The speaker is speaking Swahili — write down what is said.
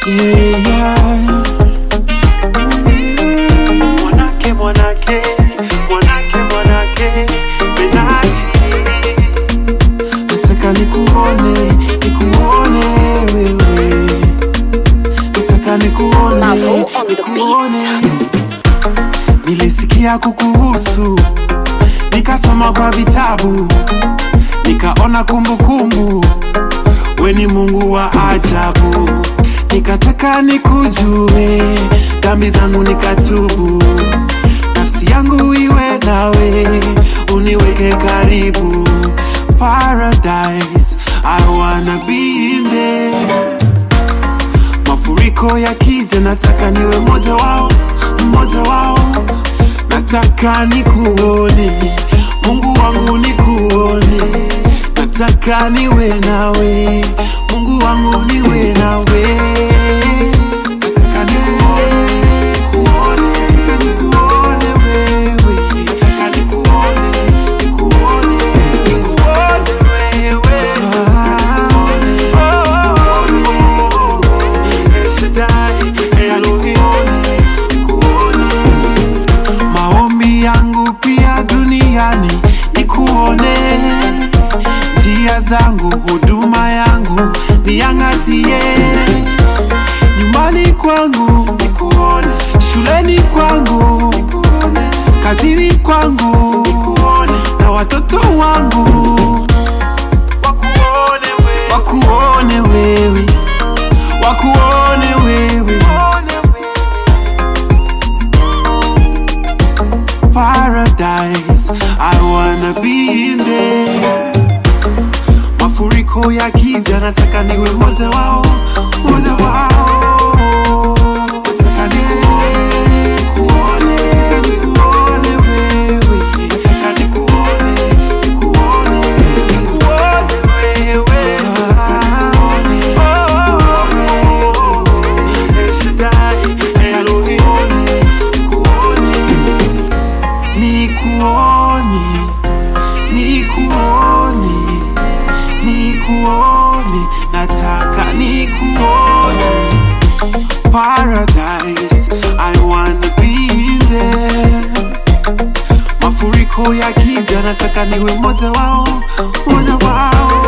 yeah, yeah. Mwanake, mwanake, mwanake, mwanake, Benachi. Nataka nikuone, nikuone wewe. Nataka nikuone, Mavo on the nikuone. Nilisikia kukuhusu, nikasoma kwa vitabu, nikaona kumbukumbu, we ni Mungu wa ajabu. Nikataka nikujue, dhambi zangu nikatubu, nafsi yangu iwe nawe, uniweke karibu. Paradise, I wanna be in there mafuriko yakija, nataka niwe mmoja wao, mmoja wao. Nataka nikuone, Mungu wangu nikuone, nataka niwe nawe, Mungu wangu niwe nawe. Nataka nikuone, nikuone, nataka nikuone wewe, nataka nikuone, nikuone, nikuone wewe, nataka nikuone, El Shaddai, Elohim. Maombi yangu pia duniani nikuone, njia zangu, huduma yangu niangazie, nyumbani kwangu nikuone, shuleni kwangu nikuone, kazini kwangu nikuone, na watoto wangu Wakuone wewe. wakuone wewe, wakuone wewe. paradise I wanna be in there Mafuriko yakija nataka niwe mmoja wao mmoja wao Nataka nikuone, nikuone, nataka nikuone wewe Nataka nikuone, nikuone, nikuone wewe Nataka nikuone, nikuone El Shaddai, Elohim. nikuone nikuone nikuone nikuone nataka nikuone paradise i wanna be there mafuriko yakija nataka niwe mmoja wao mmoja wao